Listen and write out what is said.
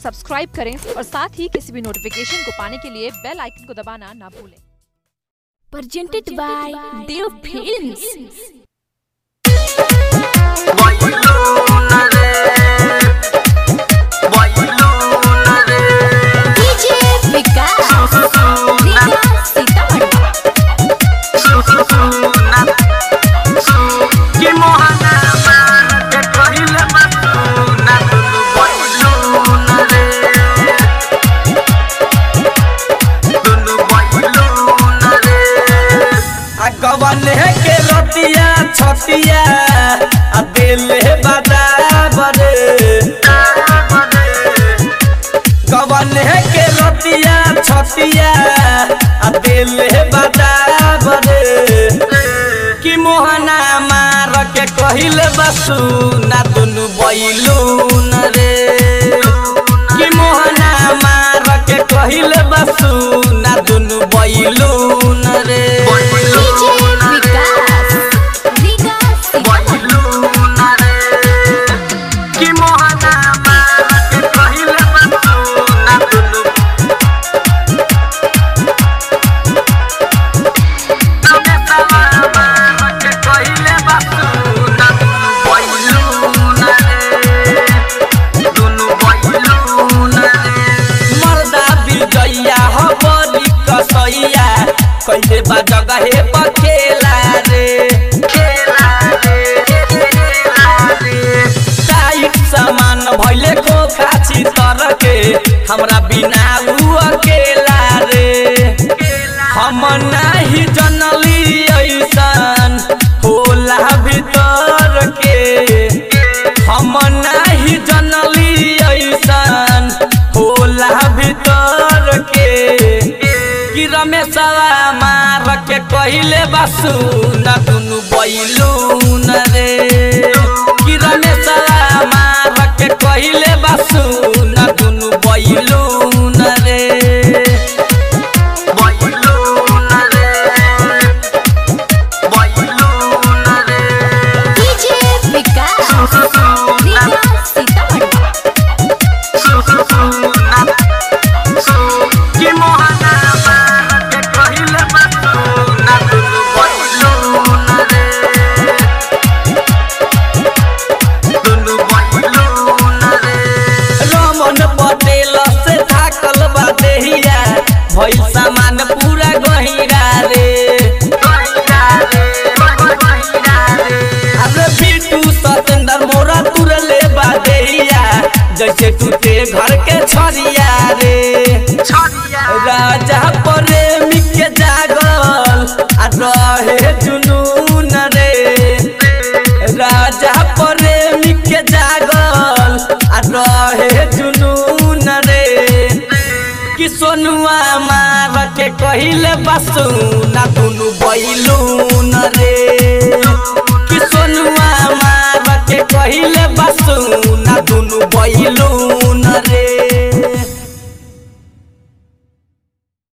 Subscribe करें और साथ ही किसी भी नोटिफिकेशन को पाने के लिए बेल आइकन को दबाना ना भूलें presented by Dev Films. DJ Vikas, Vikas Sitamarhi. गवन के रतिया छतिया आ दिल बराबर गवन के रतिया छतिया आ दिल बराबर कि मोहना मार के कहिल बसु ना दुनु बैलून रे कि मोहना मार के कहिल बसु ना दुनु बैलून रे DJ Vikas, Vikas Sitamarhi. कि मोहना मार के कहिल बसु ना दुनु मर्दा विजया हो बड़ी कसैया कैसे बा जगहे पर खेला रे खेला रे खेला रे टाइट सामान भइले को खाची तर के हमरा बिना उ अकेला रे हम नाही जनली ऐसन होला भीतर के हम नाही जनली ऐसन होला भीतर के कि रमेशवा मार के कहिले बसु न दुनु बैलून रे कि रमेशवा मार के कहिले बसु न दुनु बैलून रे बैलून रे बैलून रे DJ Vikas, Vikas Sitamarhi. कि मोहना मार के कहिले बसु न दुनु बैलून रे दुनु बैलून रे रमन पटेल से थाकल बा देहिया भइल सामान पूरा गहिरा रे अरे बिटू सतेंद्र मोरा तुरले बा देहिया जैसे टूटे घर के छरिया रे राजा प्रेमी के जागल आ रहे जुनून रे राजा प्रेमी के जागल आ रहे जुनून रे कि सोनुआ मार के कहिले बसु ना दुनु बैलून रे कि सोनुआ मार के कहिले